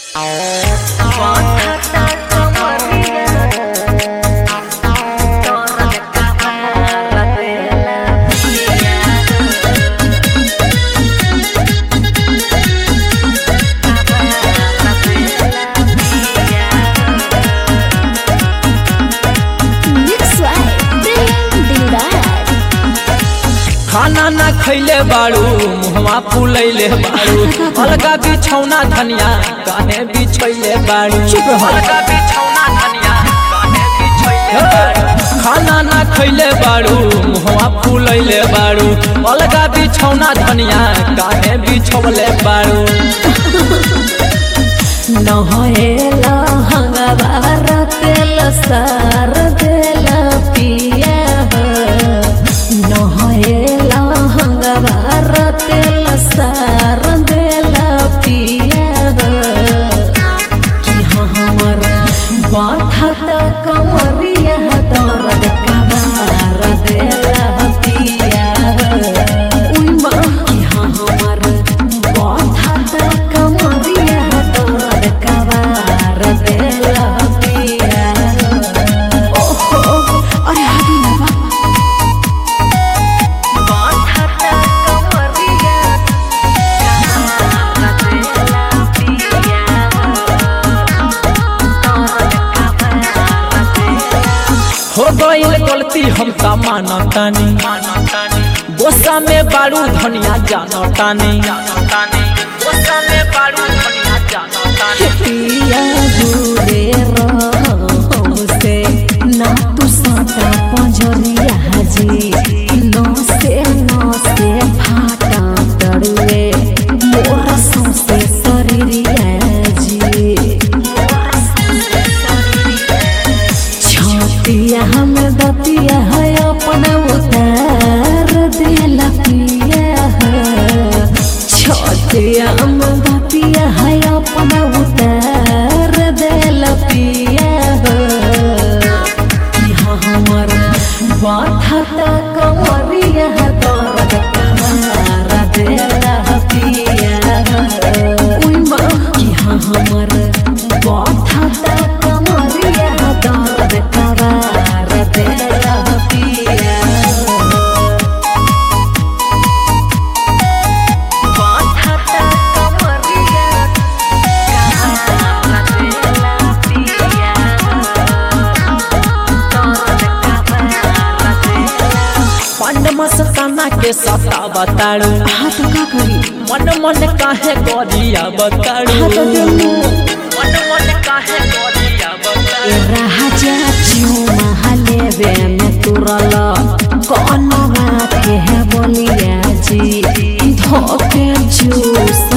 खाना ना खैले बाड़ू मुहवा फूलैले बाड़ू अलगा बिछौना धनिया काहे बिछैले बाड़ू चुप रहो। अलगा बिछौना धनिया काहे बिछैले बाड़ू खाना ना खैले बाड़ू मुहवा फूलैले बाड़ू अलगा बिछौना धनिया काहे बिछौले बाड़ू नहेला हंगवार तेल सार देला पिया नहेला हंगवार तेल सार देला पिया कि हमर बाधत कमरिया दर्द कबार देला पिया उइमा कि हमर बाधत कमरिया दर्द कबार देला पिया ओहो अरे हदी ना बा बाधत कमरिया हो गईल गलती हम त मानतानी गोसा में बाड़ू धनिया जानतानी गोसा में बाड़ू धनिया जानतानी पिया दूरे हमसे ना तू साता पंजरिया जी नो से नो से फाटा तड़ुए मोर सौसे शरीरिया जी छतिया हम दतिया है अपना उतार देला पिया छतिया हम दतिया है अपना उतार देला पिया कि हमर बाधत कमरिया दर्द कमार देला पिया उइमा कि हमर बाधत कमरिया दर्द कमार देला पिया बाधत कमरिया कमार देला पिया पंड मस्ताना के सता बताड़ू हाँ तो का करी मन मन काहे गरिया बताड़ू हाँ तो देलू मन मन काहे गरिया बताड़ू राजा चुमा हलेबे में तुरल कौन बात के है बोलिया जी धोके जूस